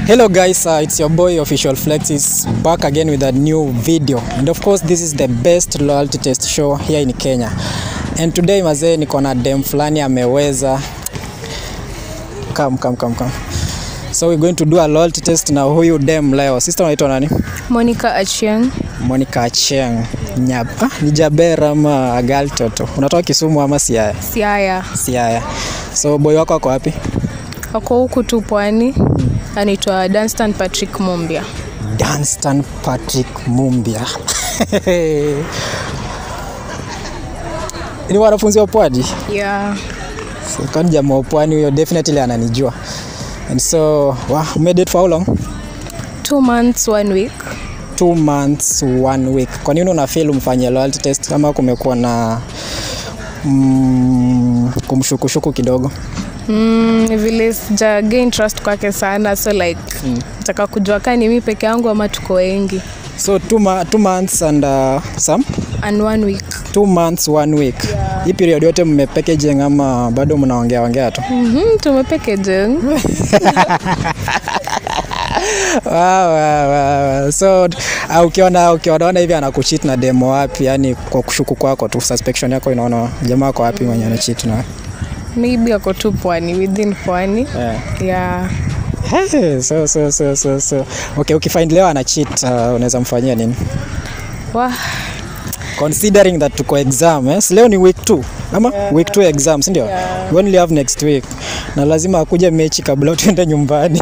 Hello guys, uh, it's your boy Official Flex is back again with a new video. And of course, this is the best loyalty test show here in Kenya. And today mazee niko na dem fulani ameweza come come come come. So we're going to do a loyalty test na huyu dem leo. Sister unaitwa nani? Monica Achieng. Monica Acheng. Nyab. Ah, ni Jaber ama Agal Toto. Unatoka Kisumu ama Siaya? Siaya. Siaya. So boy wako ako wapi? Ako huku tu pwani. Anaitwa Danstan Patrick Mumbia. Danstan Patrick Mumbia. ni wanafunzi wa pwani Yeah. So, kwani jamaa wa pwani huyo definitely ananijua and so wow, made it for how long Two months, one week. two months one week kwa nini una feel umfanyie loyalty test kama kumekuwa na mm, kumshukushuku kidogo Mm, vile sija gain trust kwake sana so like mm. nataka kujua kaa ni mi peke yangu ama tuko wengi so two, ma two months and uh, some and one week two months one week yeah. hii period yote mmepackaging ama bado mnaongea ongea tu mm-hmm, tumepekeje wow, wow, wow. so uh, ukiona ukionaona hivi anakuchit na demo wapi yani kwa kushuku kwako tu suspicion yako inaona jamaa ako wapi mwenye anachit na maybe ako tu pwani within pwani yeah. yeah. Hey, so, so, so, so, so. okay ukifind leo ana cheat uh, unaweza mfanyia nini Wah, considering that tuko exam eh? si leo ni week 2 ama yeah. week 2 exam sindio yeah. we only have next week na lazima akuja mechi kabla tuende nyumbani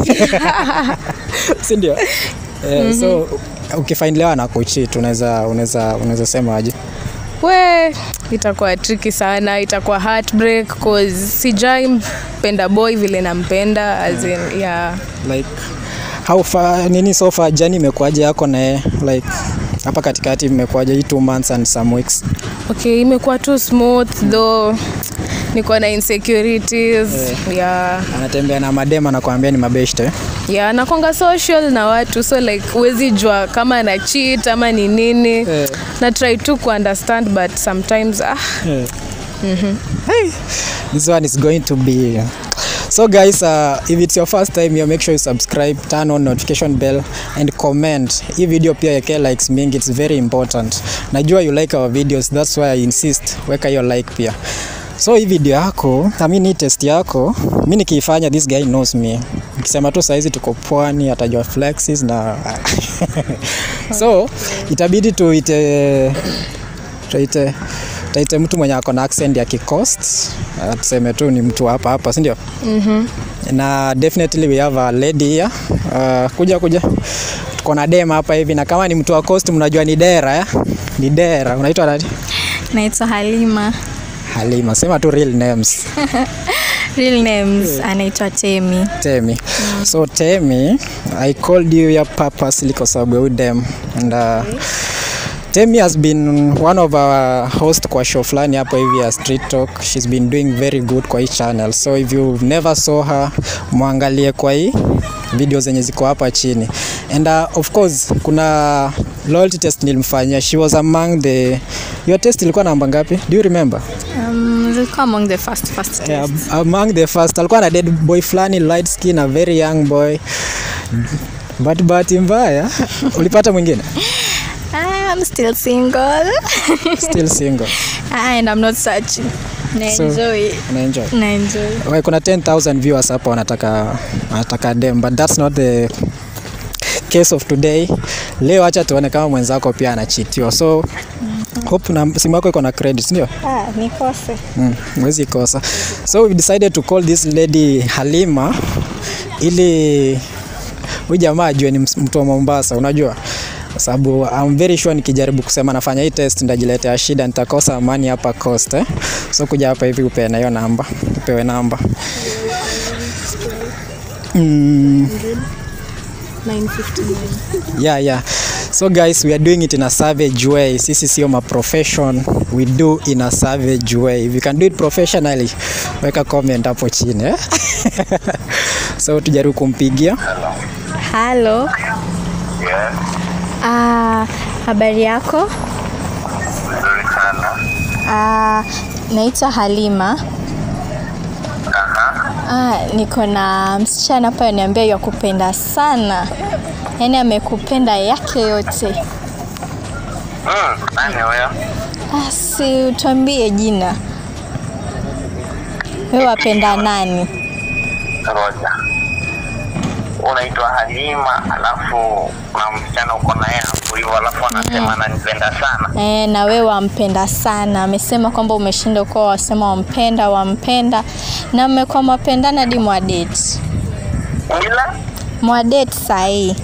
sindio yeah, mm-hmm. so ukifind leo anakuchit unaweza unaweza unaweza sema aje we itakuwa triki sana itakuwa heartbreak cause sijai mpenda boy vile nampenda as in, yeah. like how far nini so far jani imekuaje yako naye like hapa katikati imekuaje hii two months and some weeks okay imekuwa tu smooth though niko na insecurities yeah. anatembea na madema nakwambia ni mabeshte yeah nakwanga social na watu so like huwezi jua kama na cheat ama ni nini Eh. na try tu kuunderstand but sometimes ah, Yeah. Hey, this one is going to be so guys uh, if it's your first time here make sure you subscribe turn on notification bell and comment hii video pia yeke likes mingi it's very important najua you like our videos that's why i insist weka hiyo like pia so hii video yako I mean hii test yako mi nikiifanya this guy knows me nikisema tu saizi tuko pwani atajua flexes na so itabidi tuite tuite taite mtu mwenye ako na accent ya kikost uh, tuseme tu ni mtu hapa hapa sindio mm-hmm. na definitely we have a lady here uh, kuja kuja tuko na dem hapa hivi na kama ni mtu wa coast mnajua ni dera eh? ni dera unaitwa nani naitwa halima halima sema tu real names real names anaitwa temi temi so temi i called you ya purposely kwa sababu ya huyu dem and uh, Temi has been one of our host kwa show fulani hapo hivi ya Street Talk. She's been doing very good kwa hii channel. So if you never saw her, mwangalie kwa hii video zenye ziko hapa chini. And uh, of course kuna loyalty test nilimfanyia. She was among the Your test ilikuwa namba ngapi? Do you remember? um, zilikuwa among the first first Yeah, test. among the first alikuwa na dead boy fulani light skin a very young boy. But bahati mbaya ulipata mwingine? I'm still single Still single. and I'm not searching na So- enjoy Una enjoy? na enjoy Okay, kuna 10,000 viewers hapa wanataka wanataka dem but that's not the case of today. Leo acha tuone kama mwenzako pia anachitiwa. So hope na simu yako iko na credit, ndio? ah, nikose Mm, mwezi kosa. So we decided to call this lady Halima ili huyu jamaa ajue ni ms- mtu wa Mombasa, unajua kwa sababu I'm very sure nikijaribu kusema nafanya hii test ndajiletea shida, nitakosa amani hapa coast eh? So kuja hapa hivi upeane hiyo namba, upewe namba mm, 959 yeah, yeah. So guys, we are doing it in a savage way. Sisi sio ma profession. We do in a savage way. If you can do it professionally, weka comment hapo chini eh? so tujaribu kumpigia. halo Yes, ah, habari yako nzuri sana. ah, naitwa halima Aha. Ah, niko na msichana hapa niambia ya kupenda sana, yaani amekupenda yake yote. Mm, nani huyo? Ah, si utuambie jina, wewe wapenda nani? Roja. Unaitwa Halima, alafu kuna msichana uko naye hapo hivyo, alafu anasema ananipenda sana. E, na wewe wampenda sana. Amesema kwamba umeshinda uko wasema wampenda wampenda, na mmekuwa mwapendana hadi mwadate Ila mwadate sahii.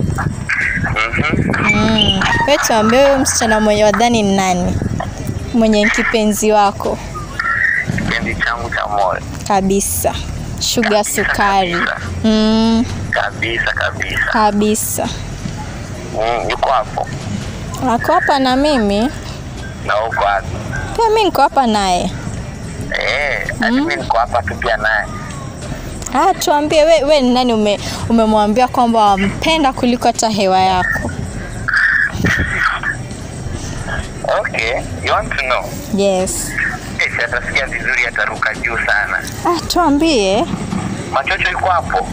Mm. Wewe tuambie huyo msichana mwenye wadhani ni nani mwenye kipenzi wako kipendi changu cha moyo kabisa, shuga Kabisa, sukari. kabisa. Mm, kabisa kabisa. kabisa. Mm, yuko hapo Ako hapa na mimi na uko wapi? pia, mi niko hapa naye. Eh, hadi mimi niko hapa tu pia naye. Ah, tuambie we, we ni nani ume, umemwambia kwamba wampenda kuliko hata hewa yako? Okay, you want to know? Yes. Eh, si atasikia vizuri, ataruka juu sana. Ah, tuambie. Machocho yuko hapo?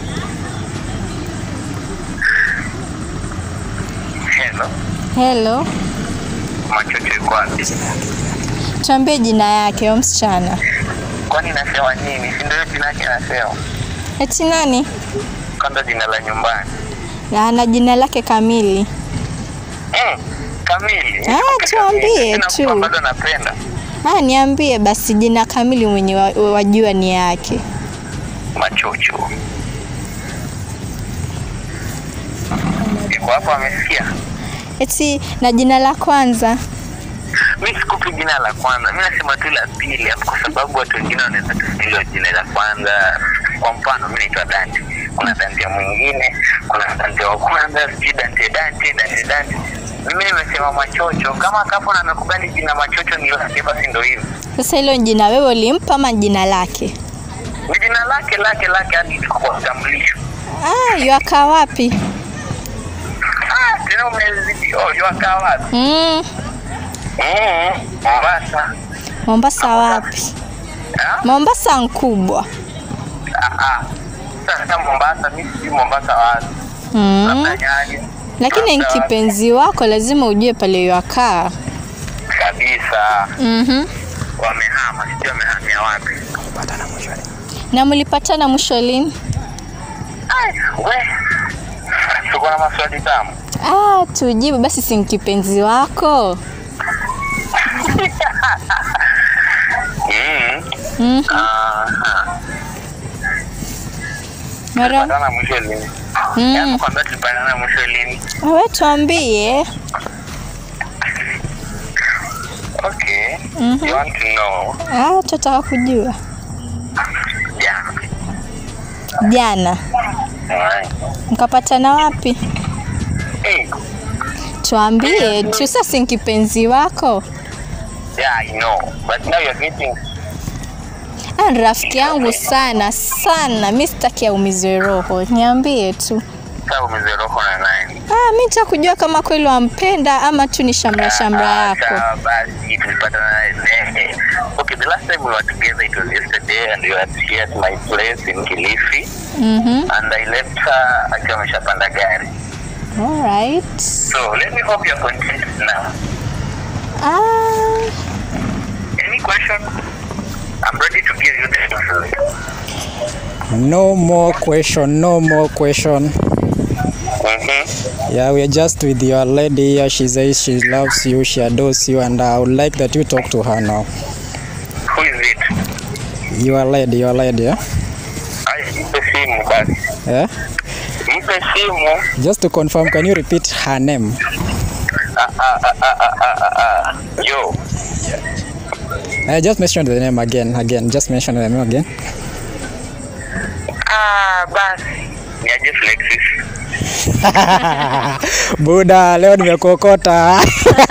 Hello, Hello. machocho yuko wapi? Tuambie jina yake huyo msichana. Kwani nasema nini? Si ndio jina yake nasema? Eti nani? Kwanza jina la nyumbani. Na ana jina lake kamili. Mm, kamili. Ah, Nikumbuke tuambie kamili. Sina tu. mtu ambazo napenda. Ah, niambie basi jina kamili mwenye wa- wajua ni yake. Machocho. Yuko hapo amesikia? Eti na jina la kwanza. mi sikupi jina la kwanza, mi nasema tu la pili, hapo kwa sababu watu wengine wanaweza kusikiliza jina la kwanza. Kwa mfano, mi naitwa Dante, kuna Dante mwingine, kuna Dante wa kwanza, sijui Dante Dante Dante Dante. Mimi nimesema Machocho. Kama kapo na amekubali jina Machocho ni lake, basi ndo hivyo, Sasa hilo jina wewe ulimpa ama jina lake? ni jina lake lake lake, hadi iko kwa utambulisho. Ah, yuakaa wapi? Ah, tena umezidi. Oh, yuakaa wapi? Mm, Mm, Mombasa. Mombasa wapi? Ah, Mombasa nkubwa. ah, ah. Sasa Mombasa, mi sijui Mombasa wapi, Mm. labda Nyali. Lakini Labda wapi. kipenzi wako lazima ujue pale yuakaa. kabisa Mhm. wamehama, sijui wamehamia wapi. Na mlipatana mwisho lini? Ai, we tuko na maswali tamu. Ah, tujibu basi, si kipenzi wako? Mm. Mhm. Aha. Mara Tulipatana mwisho lini? Mm. Yaani kwambia tulipatana mwisho lini? wewe tuambie. Okay. Mhm. You want to know? Ah, tutataka kujua. Jana. Jana Alright. mkapatana wapi? Hey. Tuambie tu, sasa si kipenzi wako? Yeah, I know. But now you're getting Ah, ni rafiki yangu sana sana, mi sitaki aumizwe roho. Niambie tu. saa umezeroho na nani? Ah, mi nitaka kujua kama kweli wampenda ama tu ni shamra shamra Ah, yako. sawa basi tulipatana naye. Okay, the last time we were together it was yesterday and we were here at my place in Kilifi. Mhm. and I left her akiwa ameshapanda gari. All right. So let me hope you're content now. Ah, Any question? I'm ready to give you the answer. No more question, no more question. Mm-hmm. Yeah, we are just with your lady here. She says she loves you, she adores you, and I would like that you talk to her now. Who is it? Your lady, your lady, yeah? Ay, mpe simu basi. yeah? Mpe simu. Just to confirm, can you repeat her name? Ah, ah, ah, ah, ah, ah, ah, ah. Yo. Uh, just mention the name again, again. Just mention the name again. Ah, basi. Niaje Flexis. Buda, leo nimekuokota.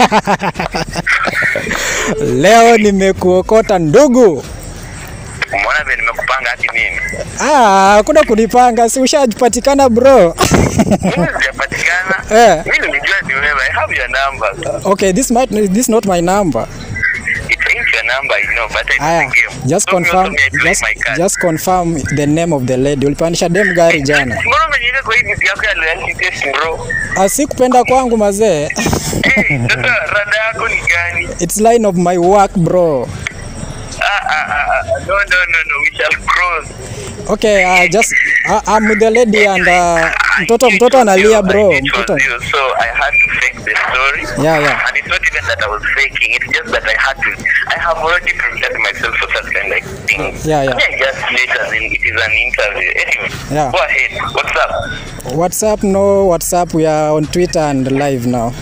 leo nimekuokota ndugu. Umeona vile nimekupanga hadi mimi. Ah, hakuna kunipanga, si ushapatikana bro. Mimi sijapatikana. Eh. Mimi nilijua ni wewe. I have your number. okay, this might this not my number. It's ain't your number, I know, but I know Aya, the game. just So me also confirm, me, I play just, my card. just confirm the name of the lady. Ulipandisha dem gari jana? Mbona umejiweka kwa hii vitu yako ya loyalty test bro? Asikupenda kwangu mazee. Eh, sasa rada yako ni gani? It's line of my work bro. Ah, ah, ah, ah, no, no, no, no, we shall cross. Okay, uh, just uh, I'm with the lady and uh, I mtoto knew it mtoto was analia you, bro. I knew it was Mtoto. you, so I had to fake the story. Yeah, yeah. And it's not even that I was faking, it's just that I had to. I have already prepared myself for such kind of things. Yeah, yeah. I just later, then it is an interview. Anyway, Yeah. go ahead. What's up? What's up? No, what's up? We are on Twitter and live now.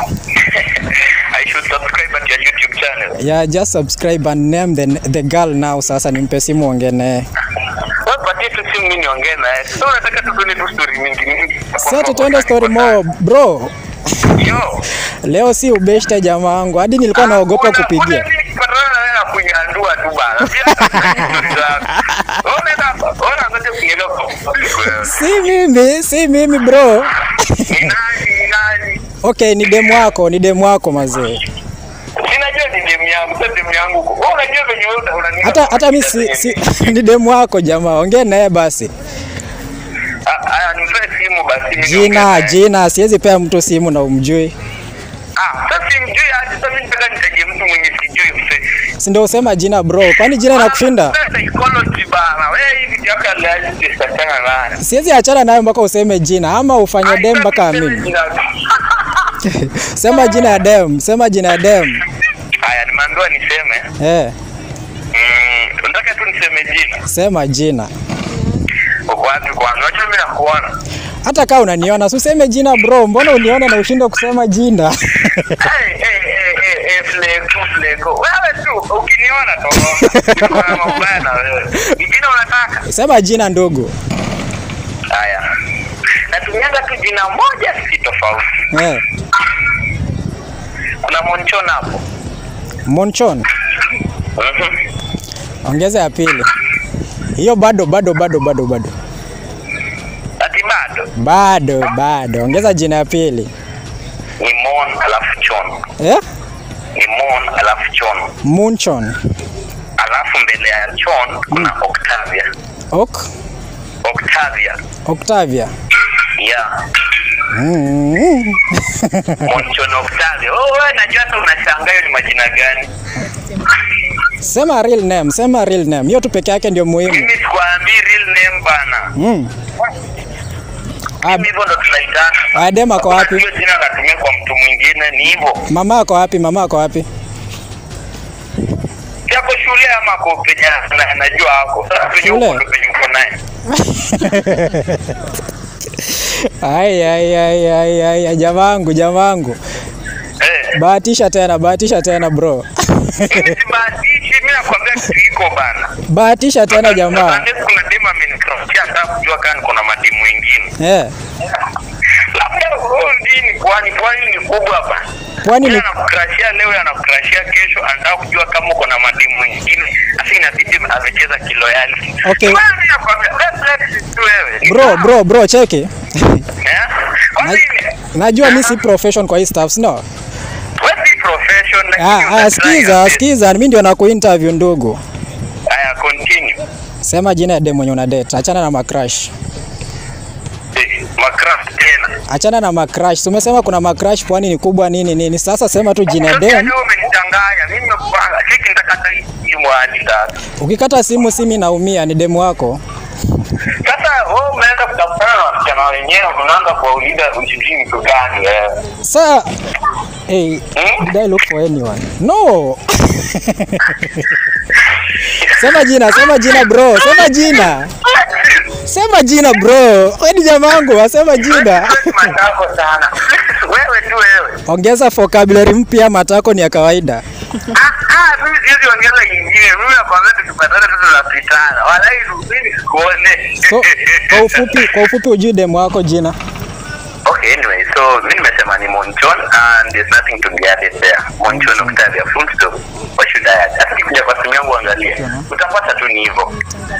I should subscribe at your YouTube channel. Yeah, just subscribe and name the, the girl now. Sasa nimpe simu ongee naye. Wewe patie tu simu mimi niongee naye. Sasa unataka tu tuone tu story mingi mingi. Sasa tuende story mo bro. Yo. Leo si ubeshte jamaa wangu, hadi nilikuwa naogopa Una- kupigia. una nini kupatana na wewe na kunyandua tu bana. Pia story zako. Unaenda hapa, unaanza kunyega kwa public wewe. Si mimi, si mimi bro. Ni nani, ni nani? Okay, ni demu wako, ni demu wako mazee. Sinajua ni demu yangu, sasa demu yangu. Wewe unajua venye wewe una- unanipa Hata hata mimi si, si ni demu wako jamaa, ongea naye basi. Ah, Aya, nipe simu basi mimi niongee Jina, naye. jina, siwezi pea mtu simu na umjui. Ah, sasa simjui aje, sasa mimi nataka nitajie mtu mwenye sijui mse. Si ndio usema jina bro, kwani jina inakushinda? Sasa psychology bana. Wewe hivi vitu yako ya loyalty tutachana nayo. Siwezi achana nayo mpaka useme jina ama ufanye dem mpaka amini. Sema jina ya dem, sema jina ya dem. Haya, nimeambiwa niseme. Eh, Mm, nataka tu niseme jina. sema jina. Uko wapi kwanza? Unajua mimi nakuona. Hata kama unaniona, si useme jina bro, mbona unione na ushinde kusema jina? Hey, hey, hey, hey, hey, Fleko, Fleko. Wewe tu ukiniona tu. Niko na mabaya na wewe. Ni jina unataka? Sema jina ndugu. Haya. Natumianga tu jina moja si tofauti. Eh, Kuna Monchon hapo. Monchon, Mhm. ongeza ya pili. Hiyo bado bado bado bado bado. Ati bado Bado bado. Ongeza jina ya pili. ni Mon alafu Chon. Eh? Ni Mon alafu Chon. Munchon. Alafu mbele ya Chon kuna Octavia. Ok. Octavia. Octavia. Yeah. Mm. Monchon Octavia. Oh, wewe najua hata unashangaa hiyo ni majina gani. Sema real name, sema real name. Hiyo tu peke yake ndio muhimu. Mimi sikuambii real name bana. Mm. Ah, Mimi hivyo ndo tunaitana. Adem ako wapi? Hiyo jina natumia kwa mtu mwingine ni hivyo. Mama ako wapi? Mama ako wapi? Yako shule ama ako penye na- najua hako. Sasa penye Shule? uko ndo penye uko naye. Ai ai ai ai ai jamangu jamangu. Eh. Bahatisha tena, bahatisha tena bro. Mimi sibahatishi, mimi nakwambia kitu iko bana. Bahatisha tena jamaa. Unless kuna demu amenikrosia nataka kujua kama kuna mademu wengine. Eh. Labda huyo mjini pwani, pwani ni kubwa bana. Pwani Yeye ni anakukrashia leo, anakukrashia kesho, anataka kujua kama uko na mademu wengine. Sasa inabidi amecheza kiloyalty. Okay. Bana, mimi nakwambia, let's let's tu wewe. Ni bro sawa. bro bro cheki. Eh? Kwa Na- nini? Najua mi si profession kwa hii stuff, no? Wewe si profession lakini Ah, una ah, try sikiza, your best. sikiza, mimi ndio nakuinterview ndugu. Haya, continue. Sema jina ya dem mwenye una date. Achana na macrush. Eh, Macraft tena. Achana na macrush. Tumesema kuna macrush pwani ni kubwa nini nini. Sasa sema tu jina ya Sasa dem. leo umenichanganya. Mimi nimekupanga. Siki nitakata hii simu hadi sasa. Ukikata simu simi naumia, ni demu wako. Sasa wewe umeenda kutafutana na wasichana wenyewe, unaanza kuwauliza usijui mtu gani wewe. Sa Hey, did I look for anyone? No. sema jina, sema jina bro, sema jina. Sema jina bro. Wewe ni jamangu, sema jina. Matako sana. Wewe tu wewe. Ongeza vocabulary mpya, matako ni ya kawaida. Ah, ah, mimi siwezi ongeza nyingine. Mimi nakwambia tukipatana tu tunapitana. Walai mimi sikuone. So, kwa ufupi, kwa ufupi ujui demu wako jina. Okay, anyway, so mimi nimesema ni Monchon and there's nothing to be added there. Monchon Octavia, full stop. What should I add? Hata nikija kwa simu yangu angalia. Utapata tu ni hivyo.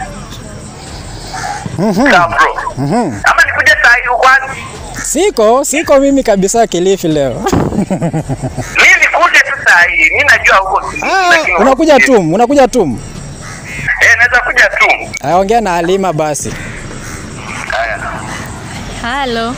Sawa bro. Ama nikuje saa hii uko wapi? Siko, siko mimi kabisa Kilifi leo. Mimi nikuje tu saa Ai, mi najua huko Ah, lakini unakuja huko- tum, unakuja tum. Eh, naweza kuja tu. Aya, ongea na Halima basi. Haya. halo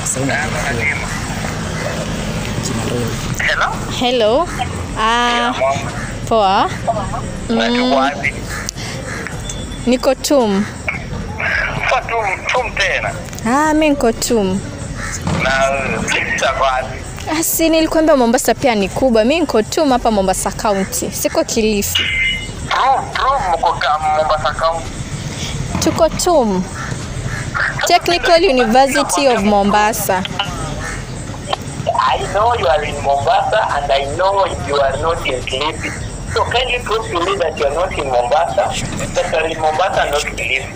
Hello? hello ah, Mom, poa unatoka wapi? niko tum Kwa tum, tum tena. ah, mi niko tum Na sasa wapi? asi nilikwambia mombasa pia ni kubwa mi niko tum hapa mombasa county siko kilifi Tum, tum mko kama Mombasa County. tuko tum technical university of mombasa I know you are in Mombasa and I know you are not in Kilifi. So can you prove to me that you are not in Mombasa? That you are in Mombasa and not Kilifi?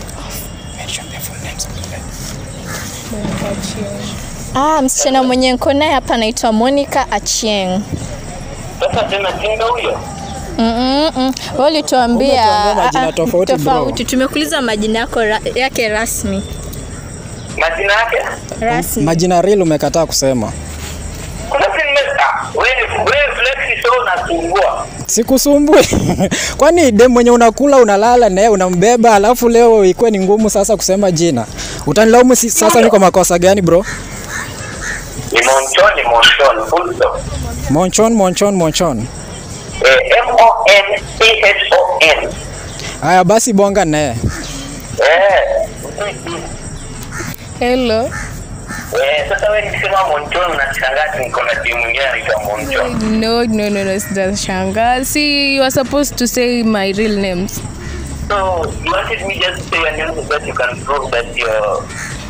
ah, msichana mwenye nko naye hapa anaitwa monica achieng Sasa tena jinga huyo? Mm-mm-mm. Wewe ulituambia Umetuambia majina ah, ah, tofauti, bro. tofauti. Tumekuuliza majina yako ra, yake rasmi Majina yake? rasmi. Majina real umekataa kusema. Kuna si nimesa. Wewe wewe flexi so unasumbua. Sikusumbui. Kwani dem mwenye unakula unalala naye unambeba, alafu leo ikuwe ni ngumu sasa kusema jina. Utanilaumu si, sasa ni kwa makosa gani bro? Ni Monchon, ni Monchon, full stop. Monchon, monchon, monchon. Eh, M-O-N-C-H-O-N. Haya basi bonga naye. Eh. hello Eh, sasa wewe nikisema Monchon unashangaa niko na timu nyingine inaitwa Monchon. no no no no sitashangaa see you are supposed to say my real names So you wanted me just to say your name so that you can prove that you're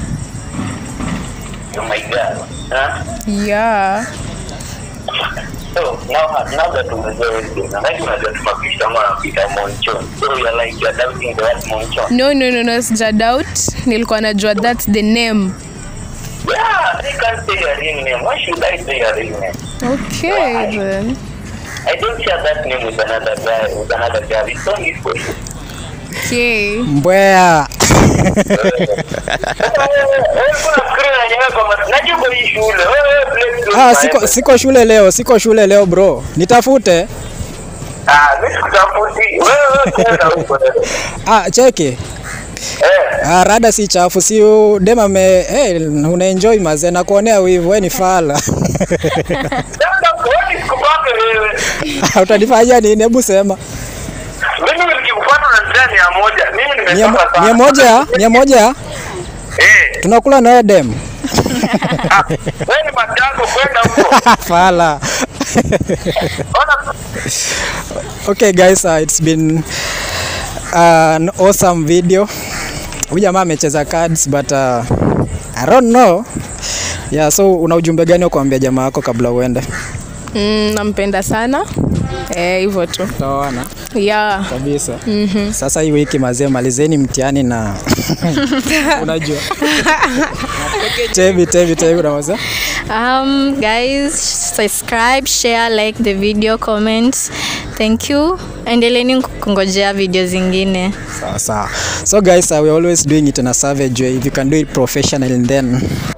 you're my girl. Huh? yeah So now now that umejua everything, na like unajua tumapisha kama unapita Monchon. So you're like you're doubting the word Monchon. no no no no sija doubt nilikuwa najua that's the name Yeah, they can't say your real name. Why should I say your real name? okay then I don't share that name with another guy, with another girl. It's only for you. okay Mbwea. Sasa wewe wewe kuna screen yenyewe kwa mas- najua uko hii shule. Wewe play tu. Ah, siko, siko shule leo, siko shule leo bro. Nitafute. Ah, mimi sikutafuti. Wewe wewe kwenda huko. Ah, cheki. Eh. Ah, rada si chafu, si u- dem ame hey, unaenjoy mazee na kuonea wivu, wewe ni fala. Sasa kwani sikupata wewe? Utanifanyia nini? Hebu sema. Mimi nikikupata unanitoa mia moja. Mimi Mia, nimetoka sana. mia moja, mia moja Eh. tunakula na wewe dem. Ah, wewe ni matako kwenda huko. fala. Ona okay guys, uh, it's been an awesome video. Huyu jamaa amecheza cards but uh, I don't know. Yeah, so una ujumbe gani wa kuambia jamaa wako kabla uende? mm, nampenda sana eh hivyo tu Tutaona yeah kabisa. mm-hmm. Sasa hii wiki mazee, malizeni mtihani na unajua tevi tevi tevi unaweza Um, guys, subscribe, share, like the video, comment. Thank you. Endeleeni kungojea video zingine. sawa sawa. So guys, uh, we're always doing it in a savage way. If you can do it professional then